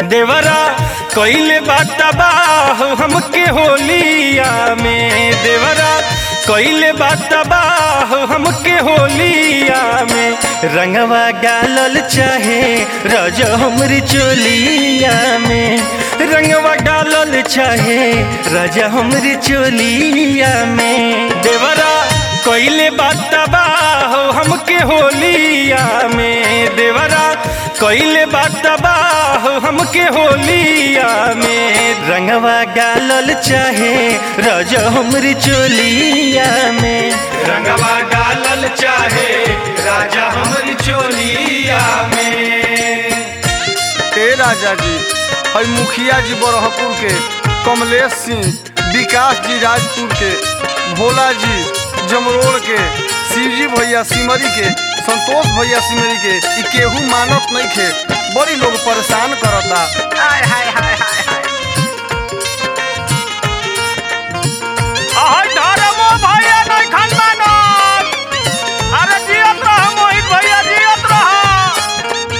देवरा कइले बाटा बाह हमके होलिया में देवरा कइले बाटा बाह हमके होलिया में रंगवा गालल चाहे रज हमरी चोलिया में रंगवा डालल चाहे राजा हमरी चोलिया में देवरा कइले बाटा बाह हमके होलिया में देवरा कइले बाटा बाह हमके होलिया में रंगवा गालल चाहे रज हमरी चोलिया में रंगवा डालल चाहे राजा हमरी चोलिया में ए राजा जी हई मुखिया जी बरहपुर के कमलेश सिंह विकास जी राजपुर के भोला जी जमरोड़ के शिवजी भैया सिमरी के संतोष भैया सिमरी के ई केहू मानत नहीं खे बड़ी लोग परेशान करता हाय हाय हाय हाय हाय आहै धर्मो भैया नहीं खन मानत अरे जियत रह मोहित भैया जियत रह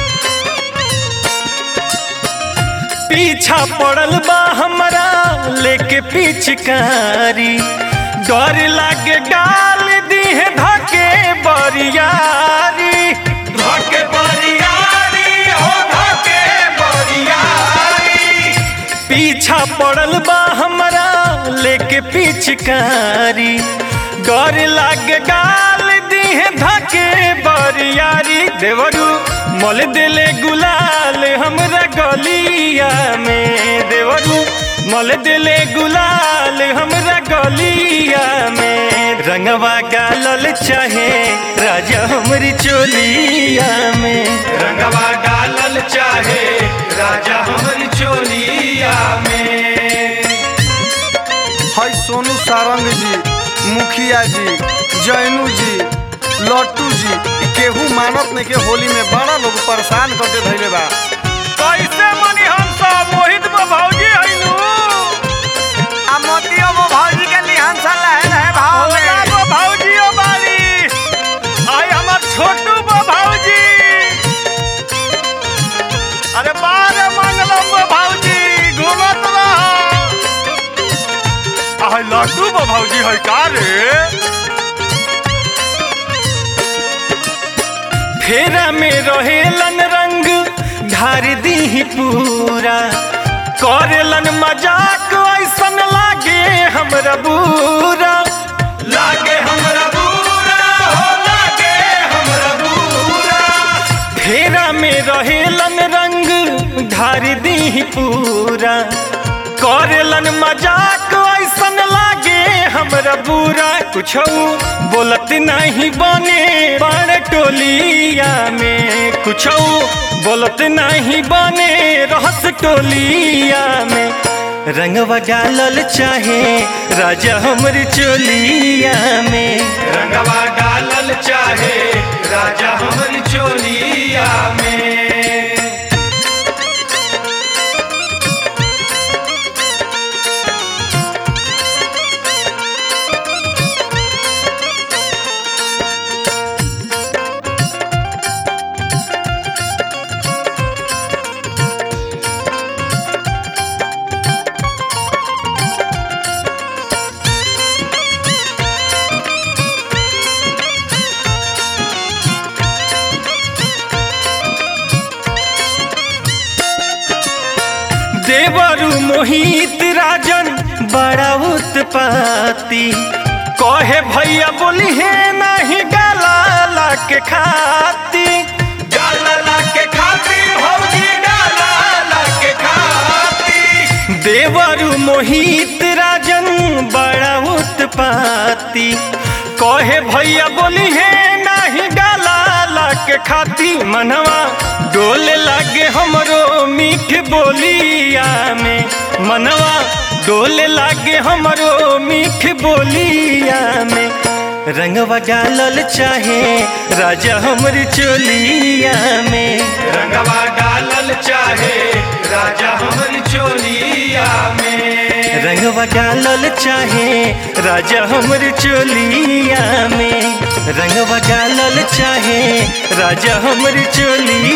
पीछा पड़ल बा हमरा लेके पिचकारी डर लागे गाल दीहे धके बरियारी धके बरियारी हो धके बरियारी पीछा पड़ल बा हमरा लेके पिचकारी डर लागे गाल दीहे धके बरियारी देवरू मल दिले गुलाल हमरा गलिया में देवरू मल दिले गुलाल हमरा गलिया में रंगवा गालल चाहे राजा हमरी चोलिया में रंगवा डालल चाहे राजा हमरी चोलिया में हई सोनू सारंग जी मुखिया जी जैनू जी लट्टू जी ई केहू मानत नहीं के होली में बड़ा लोग परेशान करके धैले बा कैसे मनी हम सब मोहित में भौजी हइनु आ मोतियो वो भौजी के लिहान सा लहर है भाव ओला में वो भौजियो बारी आई हमार छोटू वो भौजी अरे बारे मंगलम वो भौजी घूमत रह आई लड्डू वो भौजी है का रे फेरा में रहेलन रंग ढार दी पूरा करेलन मजाक ऐसन लागे हमरा बुरा लागे हमरा बुरा हो लागे हमरा बुरा फेरा में रहेलन रंग ढार दी पूरा करेलन मजाक ऐसन लागे हमरा बुरा कुछ बोलत नहीं बने बड़ टोलिया में कुछ बोलत नहीं बने रहस टोलिया में रंगवा डालल चाहे राजा हमरी चोलिया में रंगवा डालल चाहे राजा हमरी चोलिया में देवरु मोहित राजन बड़ा उत्पाती कहे भैया बोली है नहीं गाला के खाती डालला के खातिर भौजी डालला के खातिर देवरु मोहित राजन बड़ा उत्पाती कहे भैया बोली है नहीं गाला के खाती मनवा डोल लागे हमरो मीठ बोलिया में मनवा डोल लागे हमरो मीठ बोलिया में रंगवा डालल चाहे राजा हमरी चोलिया में रंगवा डालल चाहे राजा हमरी चोलिया में रंगवा डालल चाहे राजा हमर चोलिया में रंगवा डालल चाहे राजा हमर चोलिया